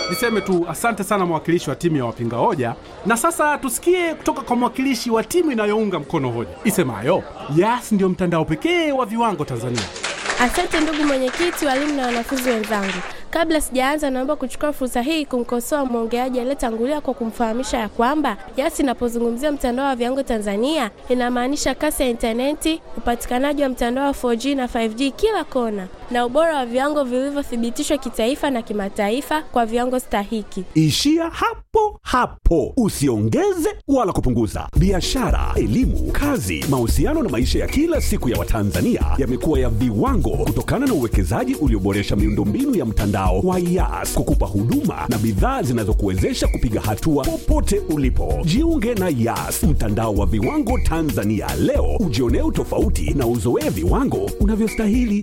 Niseme tu asante sana mwakilishi wa timu ya wapinga hoja, na sasa tusikie kutoka kwa mwakilishi wa timu inayounga mkono hoja isemayo Yas ndio mtandao pekee wa viwango Tanzania. Asante ndugu mwenyekiti, walimu na wanafunzi wenzangu. Kabla sijaanza, naomba kuchukua fursa hii kumkosoa mwongeaji aliyetangulia kwa kumfahamisha ya kwamba Yas inapozungumzia mtandao wa viwango Tanzania inamaanisha kasi ya intaneti, upatikanaji wa mtandao wa 4G na 5G kila kona, na ubora wa viwango vilivyothibitishwa kitaifa na kimataifa kwa viwango stahiki. Ishia hapo hapo, usiongeze wala kupunguza. Biashara, elimu, kazi, mahusiano na maisha ya kila siku ya Watanzania yamekuwa ya viwango kutokana na uwekezaji ulioboresha miundombinu ya mtandao wa Yas kukupa huduma na bidhaa zinazokuwezesha kupiga hatua popote ulipo. Jiunge na Yas, mtandao wa viwango Tanzania leo, ujionee utofauti na uzoee viwango unavyostahili.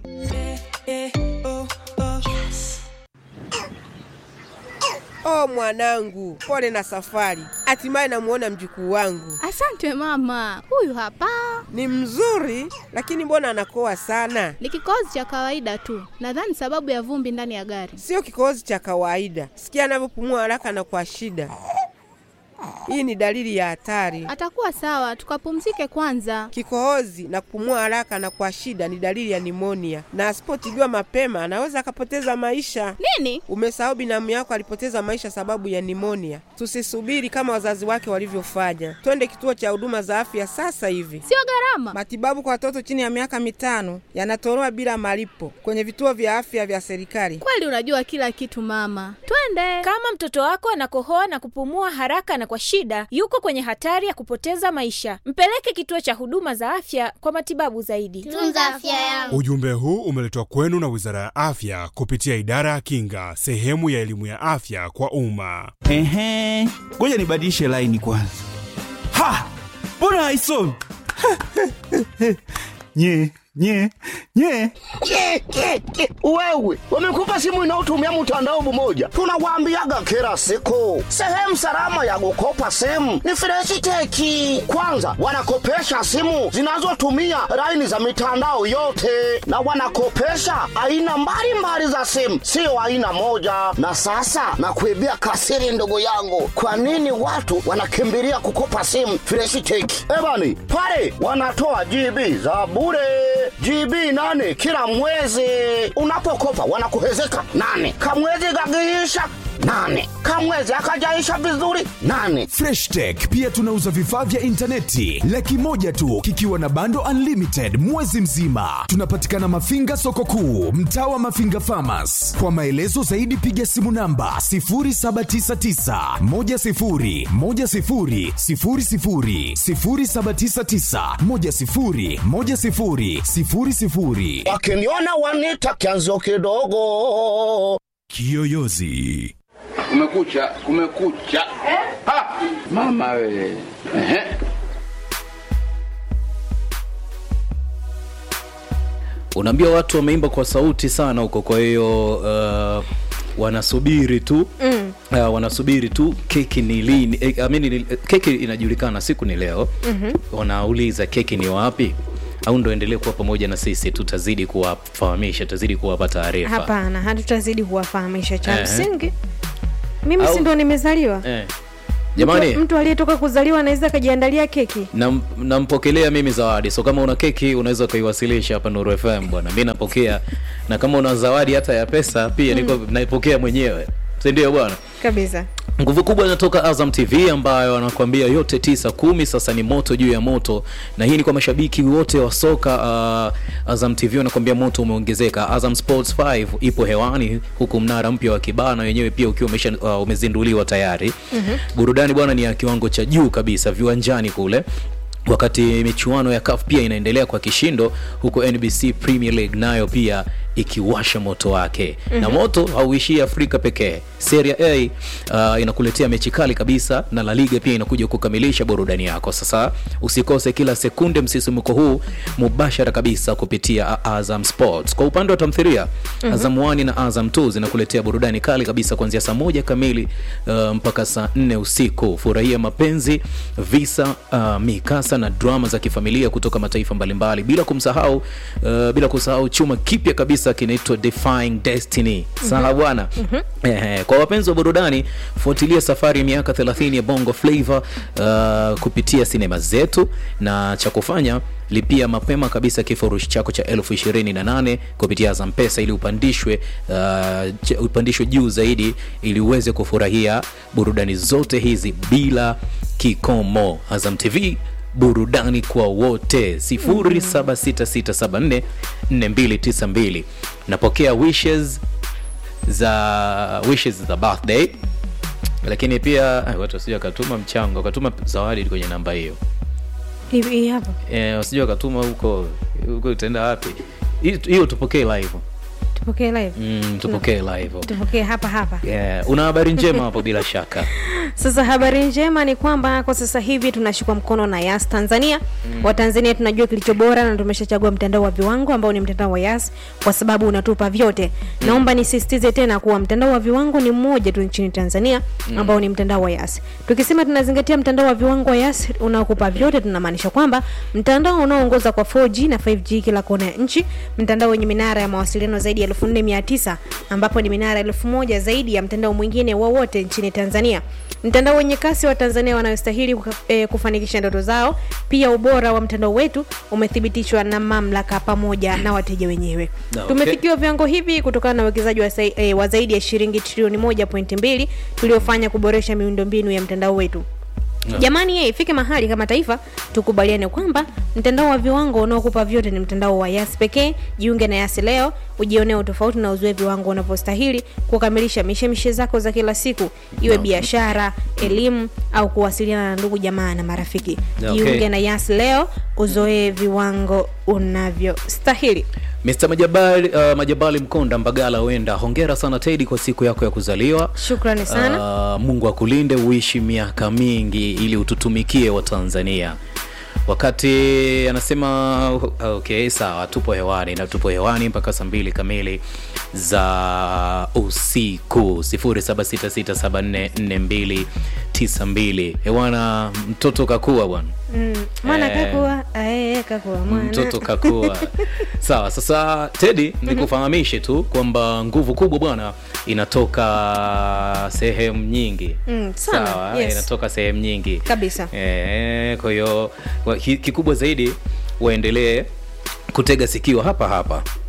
Oh mwanangu, pole na safari. Hatimaye namuona mjukuu wangu. Asante mama, huyu hapa Ni mzuri, lakini mbona anakoa sana? ni kikohozi cha kawaida tu, nadhani sababu ya vumbi ndani ya gari. Sio kikohozi cha kawaida. Sikia anavyopumua haraka na kwa shida. Hii ni dalili ya hatari. Atakuwa sawa, tukapumzike kwanza. Kikohozi na kupumua haraka na kwa shida ni dalili ya nimonia, na asipotibiwa mapema anaweza akapoteza maisha. Nini? Umesahau binamu yako alipoteza maisha sababu ya nimonia. Tusisubiri kama wazazi wake walivyofanya, twende kituo cha huduma za afya sasa hivi. Sio gharama. Matibabu kwa watoto chini ya miaka mitano yanatolewa bila malipo kwenye vituo vya afya vya serikali. Kweli unajua kila kitu mama, twende. Kama mtoto wako anakohoa na kupumua haraka na kwa shida, yuko kwenye hatari ya kupoteza maisha. Mpeleke kituo cha huduma za afya kwa matibabu zaidi. Tunza afya yangu. Ujumbe huu umeletwa kwenu na Wizara ya Afya kupitia Idara ya Kinga, sehemu ya elimu ya afya kwa umma. Ehe, ngoja nibadilishe laini kwanza. Ha, mbona haisomi? nye nye nye Ke, ke, ke. Wewe wamekupa simu inayotumia mtandao mmoja, tunawaambiaga kila siku, sehemu salama ya kukopa simu ni Freshiteki. Kwanza wanakopesha simu zinazotumia laini za mitandao yote, na wanakopesha aina mbalimbali za simu, sio aina moja. Na sasa nakuibia kasiri, ndugu yangu, kwa nini watu wanakimbilia kukopa simu Freshiteki? Ebani pale wanatoa GB za bure GB nane kila mwezi. Unapokopa wanakuhezeka nane, kamwezi gagiisha nane, kamwezi akajaisha vizuri nane. Fresh Tech pia tunauza vifaa vya intaneti laki moja tu kikiwa na bando unlimited mwezi mzima. Tunapatikana Mafinga soko kuu, mtaa wa Mafinga Farmers. Kwa maelezo zaidi piga simu namba 0799 10 10 00 0799 10 10 00. Wakiniona wanita kianzo kidogo. Kiyoyozi. Kumekucha, kumekucha. Ha! Mama we. Ehe. unaambia watu wameimba kwa sauti sana huko kwa hiyo uh, wanasubiri tu Mm. uh, wanasubiri tu keki ni lini eh, I mean, ni- keki inajulikana siku ni leo Mhm. wanauliza keki ni wapi au ndo endelee kuwa pamoja na sisi tutazidi kuwafahamisha tutazidi kuwapa taarifa Hapana, hatutazidi kuwafahamisha cha Ehe. msingi. Mimi Au- si ndo nimezaliwa? eh. jamani mtu, mtu aliyetoka kuzaliwa anaweza akajiandalia keki. nam- nampokelea mimi zawadi so kama una keki unaweza ukaiwasilisha hapa nuru fm bwana mi napokea na kama una zawadi hata ya pesa pia niko naipokea mwenyewe sindio bwana Kabisa. nguvu kubwa inatoka azam tv ambayo anakuambia yote tisa kumi sasa ni moto juu ya moto na hii ni kwa mashabiki wote wa soka uh, azam tv wanakuambia moto umeongezeka azam sports 5 ipo hewani huku mnara mpya wa kibana wenyewe pia ukiwa umesha, uh, umezinduliwa tayari Mhm. burudani bwana ni ya kiwango cha juu kabisa viwanjani kule wakati michuano ya CAF pia inaendelea kwa kishindo huku NBC Premier League nayo pia ikiwasha moto wake Mhm. na moto hauishii Afrika pekee. Serie A uh, inakuletea mechi kali kabisa na La Liga pia inakuja kukamilisha burudani yako. Sasa usikose kila sekunde msisimko huu mubashara kabisa kupitia Azam Sports. Kwa upande wa tamthilia Mhm. Azam 1 na Azam 2 zinakuletea burudani kali kabisa kuanzia saa moja kamili uh, mpaka saa nne usiku. Furahia mapenzi, visa, uh, mikasa na drama za kifamilia kutoka mataifa mbalimbali, bila kumsahau uh, bila kusahau chuma kipya kabisa kabisa kinaitwa defying destiny sawa bwana Ehe, kwa wapenzi wa burudani fuatilia safari ya miaka 30 ya bongo flavor uh, kupitia sinema zetu na cha kufanya lipia mapema kabisa kifurushi chako cha elfu ishirini na nane kupitia Azam Pesa ili upandishwe uh, ch- upandishwe juu zaidi ili uweze kufurahia burudani zote hizi bila kikomo. Azam TV burudani kwa wote 0766744292 napokea wishes za wishes za birthday lakini pia ay, watu wasije wakatuma mchango wakatuma zawadi kwenye namba hiyo Hii- hii hapa Eh, wasije wakatuma huko huko itaenda wapi Hii- hiyo tupokee live tupokee live mm, tupokee live tupokee hapa hapa yeah. una habari njema hapo bila shaka sasa habari njema ni kwamba kwa sasa hivi tunashikwa mkono na yas tanzania mm. watanzania tunajua kilicho bora na tumeshachagua mtandao wa viwango ambao ni mtandao wa yas kwa sababu unatupa vyote mm. naomba nisisitize tena kuwa mtandao wa viwango ni mmoja tu nchini tanzania Mm. ambao ni mtandao wa yas tukisema tunazingatia mtandao wa viwango wa yas unaokupa vyote tunamaanisha kwamba mtandao unaoongoza kwa 4g na 5g kila kona ya nchi mtandao wenye minara ya mawasiliano zaidi ya 4900 ambapo ni minara 1000 zaidi ya mtandao mwingine wowote nchini tanzania mtandao wenye kasi wa tanzania wanayostahili kuka- eh, kufanikisha ndoto zao pia ubora wa mtandao wetu umethibitishwa na mamlaka pamoja na wateja wenyewe Na, okay. tumefikiwa viwango hivi kutokana na uwekezaji wa, sai- eh, wa zaidi ya shilingi trilioni 1.2 tuliofanya kuboresha miundombinu ya mtandao wetu Yeah. jamani ye ifike mahali kama taifa tukubaliane kwamba mtandao wa viwango unaokupa vyote ni mtandao wa yas pekee jiunge na yas leo ujionee utofauti na uzue viwango unavyostahili kukamilisha mishemishe zako za kila siku iwe biashara elimu au kuwasiliana na ndugu jamaa na marafiki Yeah, okay. jiunge na yas leo uzoee viwango unavyostahili Mr. Majabali, uh, Majabali Mkonda Mbagala wenda hongera sana Teddy kwa siku yako ya kuzaliwa shukrani sana Uh, Mungu akulinde uishi miaka mingi ili ututumikie Watanzania. Wakati anasema okay, sawa, tupo hewani na tupo hewani mpaka saa mbili kamili za usiku 0766744292 hewana, mtoto kakua bwana mm, mwana Eh. kakua ae kakua mwana mtoto kakua sawa sasa tedi nikufahamishe tu kwamba nguvu kubwa bwana inatoka sehemu nyingi Mm, sana, sawa yes. inatoka sehemu nyingi kabisa e, kwa hiyo wa- ki- kikubwa zaidi waendelee kutega sikio hapa hapa